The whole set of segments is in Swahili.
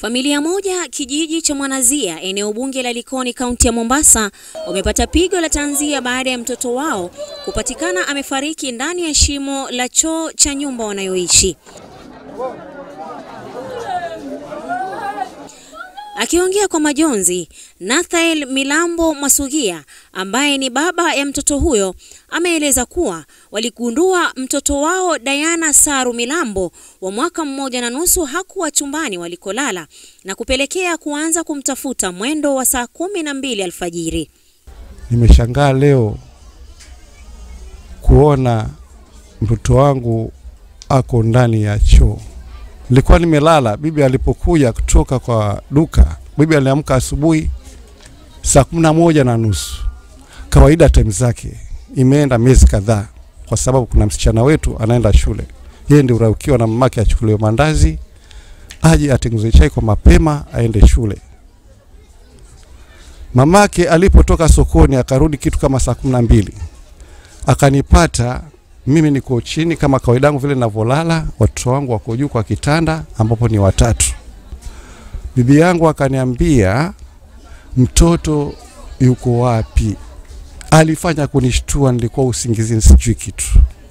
Familia moja kijiji cha Mwanazia eneo bunge la Likoni kaunti ya Mombasa wamepata pigo la tanzia baada ya mtoto wao kupatikana amefariki ndani ya shimo la choo cha nyumba wanayoishi. Akiongea kwa majonzi, Nathael Milambo Mwasugia ambaye ni baba ya mtoto huyo ameeleza kuwa waligundua mtoto wao Diana Saru Milambo wa mwaka mmoja na nusu hakuwa chumbani walikolala na kupelekea kuanza kumtafuta mwendo wa saa kumi na mbili alfajiri. Nimeshangaa leo kuona mtoto wangu ako ndani ya choo. Nilikuwa nimelala, bibi alipokuja kutoka kwa duka, bibi aliamka asubuhi saa kumi na moja na nusu kawaida time zake. Imeenda miezi kadhaa, kwa sababu kuna msichana wetu anaenda shule, yeye ndio uraukiwa na mamake achukuliwe mandazi aje atengeneze chai kwa mapema aende shule. Mamake alipotoka sokoni akarudi kitu kama saa kumi na mbili akanipata mimi niko chini kama kawaida yangu vile ninavyolala, watoto wangu wako juu kwa kitanda ambapo ni watatu. Bibi yangu akaniambia mtoto yuko wapi? Alifanya kunishtua, nilikuwa usingizini, sijui kitu.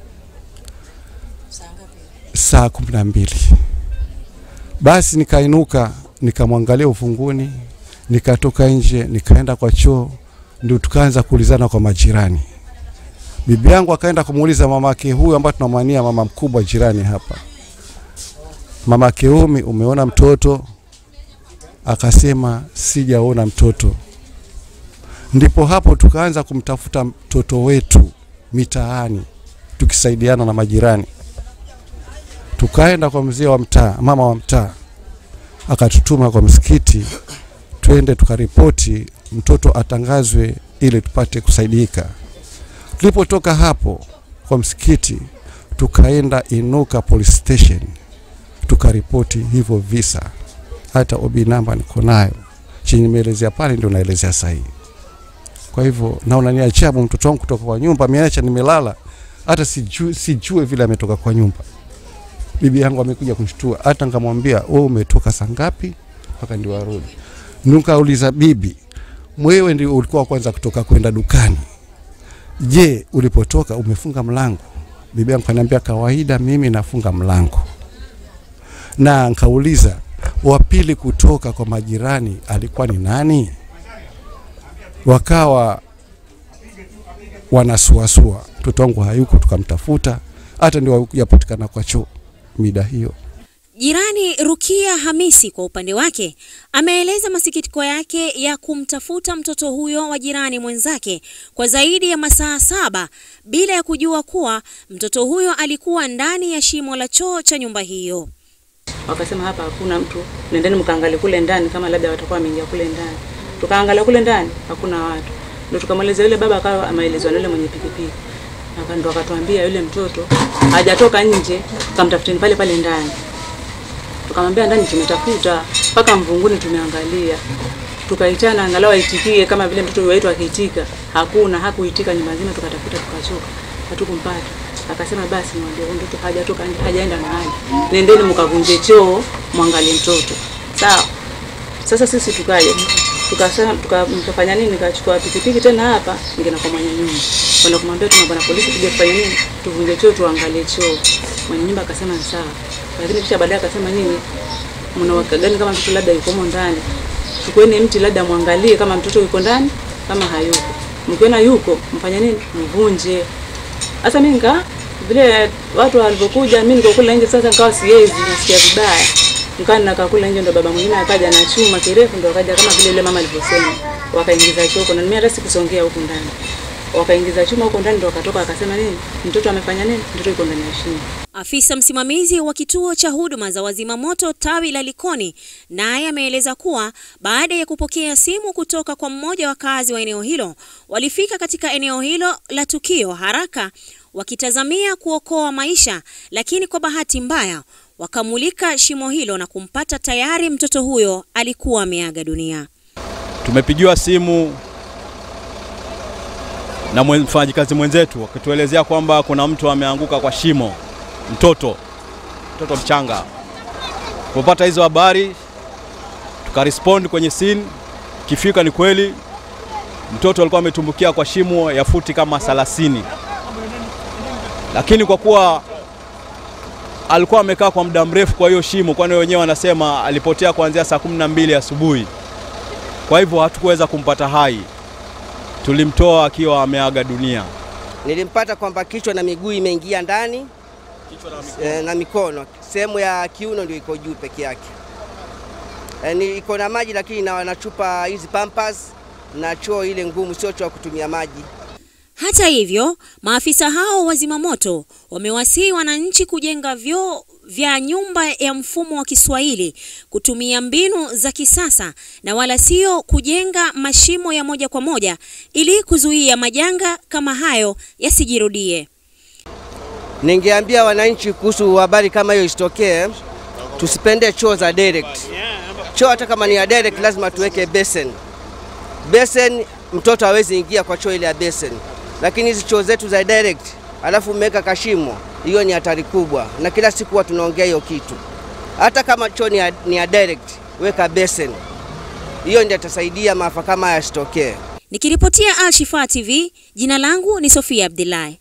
Saa kumi na mbili basi nikainuka, nikamwangalia ufunguni, nikatoka nje, nikaenda kwa choo, ndio tukaanza kuulizana kwa majirani. Bibi yangu akaenda kumuuliza mamake huyu ambaye tunamwania mama mkubwa jirani hapa, mama Keumi, umeona mtoto? Akasema sijaona mtoto. Ndipo hapo tukaanza kumtafuta mtoto wetu mitaani, tukisaidiana na majirani. Tukaenda kwa mzee wa mtaa, mama wa mtaa akatutuma kwa msikiti, twende tukaripoti mtoto atangazwe ili tupate kusaidika. Tulipotoka hapo kwa msikiti, tukaenda Inuka police station tukaripoti hivyo visa. Hata obi namba niko nayo, chenye nimeelezea pale ndio naelezea sahihi. Kwa hivyo naona ni ajabu, mtoto wangu kutoka kwa nyumba ameacha nimelala, hata sijue, sijue vile ametoka kwa nyumba. Bibi yangu amekuja kunishtua, hata nikamwambia wewe umetoka saa ngapi mpaka ndio arudi. Nikauliza bibi, mwewe ndio ulikuwa kwanza kutoka kwenda dukani Je, ulipotoka umefunga mlango? Bibi yangu kaniambia kawaida mimi nafunga mlango. Na nkauliza wa pili kutoka kwa majirani alikuwa ni nani? Wakawa wanasuasua, mtoto wangu hayuko, tukamtafuta hata ndio yapatikana kwa choo mida hiyo. Jirani Rukia Hamisi kwa upande wake ameeleza masikitiko yake ya kumtafuta mtoto huyo wa jirani mwenzake kwa zaidi ya masaa saba bila ya kujua kuwa mtoto huyo alikuwa ndani ya shimo la choo cha nyumba hiyo. Wakasema hapa hakuna mtu, nendeni mkaangalie kule ndani kama labda watakuwa wameingia kule ndani. Tukaangalia kule ndani hakuna watu, ndio tukamweleza yule baba, akawa ameelezwa na yule mwenye pikipiki, ndo akatuambia yule mtoto hajatoka nje, tukamtafuteni pale pale ndani tukamwambia ndani tumetafuta mpaka mvunguni tumeangalia, tukaitana angalau aitikie kama vile mtoto wetu akiitika. Hakuna, hakuitika nyumba nzima, tukatafuta tukachoka, hatukumpata. Akasema basi mwambie mtoto hajatoka nje, hajaenda mahali, nendeni mkavunje choo mwangalie mtoto. Sawa. Sasa sisi tukaje tukasema tukafanya nini? Nikachukua pikipiki tena hapa nikaenda kwa mwenye nyumba kwenda kumwambia tuna bwana polisi, tuje kufanya nini, tuvunje choo tuangalie choo. Mwenye nyumba akasema ni sawa lakini kisha baadaye akasema nyinyi mna waka gani kama mtoto labda yuko ndani, chukueni mti labda mwangalie kama mtoto yuko ndani, kama hayuko, mkiona yuko mfanye nini, mvunje. Sasa mimi nika vile watu walivyokuja, mimi niko kule nje, sasa nikawa siwezi, nasikia vibaya, nikaa ninakaa kule nje, ndo baba mwingine akaja na chuma kirefu, ndo akaja kama vile yule mama alivyosema, wakaingiza choko, na mimi hata sikusongea huku ndani wakaingiza chuma huko ndani, ndo wakatoka akasema nini, mtoto amefanya nini, mtoto yuko ndani ya shimo. Afisa msimamizi wa kituo cha huduma za wazima moto tawi la Likoni naye ameeleza kuwa baada ya kupokea simu kutoka kwa mmoja wa wakazi wa eneo hilo, walifika katika eneo hilo la tukio haraka wakitazamia kuokoa maisha, lakini kwa bahati mbaya wakamulika shimo hilo na kumpata tayari mtoto huyo alikuwa ameaga dunia. Tumepigiwa simu na mfanyakazi mwenzetu akituelezea kwamba kuna mtu ameanguka kwa shimo, mtoto mtoto mchanga. Kupata hizo habari tukarespond kwenye scene. Kifika ni kweli mtoto alikuwa ametumbukia kwa shimo ya futi kama 30, lakini kwa kuwa alikuwa amekaa kwa muda mrefu kwa hiyo shimo, kwani wenyewe wanasema alipotea kuanzia saa kumi na mbili asubuhi. Kwa hivyo hatukuweza kumpata hai, tulimtoa akiwa ameaga dunia. Nilimpata kwamba kichwa na miguu imeingia ndani eh, na mikono, sehemu ya kiuno ndio iko juu peke yake. Eh, ni iko na maji lakini na wanachupa hizi pampers na choo ile ngumu, sio choo ya kutumia maji. Hata hivyo, maafisa hao wa zimamoto wamewasihi wananchi kujenga vyoo vya nyumba ya mfumo wa Kiswahili, kutumia mbinu za kisasa na wala sio kujenga mashimo ya moja kwa moja ili kuzuia majanga kama hayo yasijirudie. Ningeambia wananchi kuhusu habari kama hiyo isitokee, tusipende choo za direct. Choo hata kama ni ya direct, lazima tuweke basin. Basin, mtoto hawezi ingia kwa choo ile ya basin, lakini hizi choo zetu za direct, alafu umeweka kashimo, hiyo ni hatari kubwa, na kila siku huwa tunaongea hiyo kitu. Hata kama choo ni ya, ni ya direct, weka basin, hiyo ndio itasaidia maafa kama haya yasitokee. Nikiripotia Al Shifaa TV, jina langu ni Sofia Abdullahi.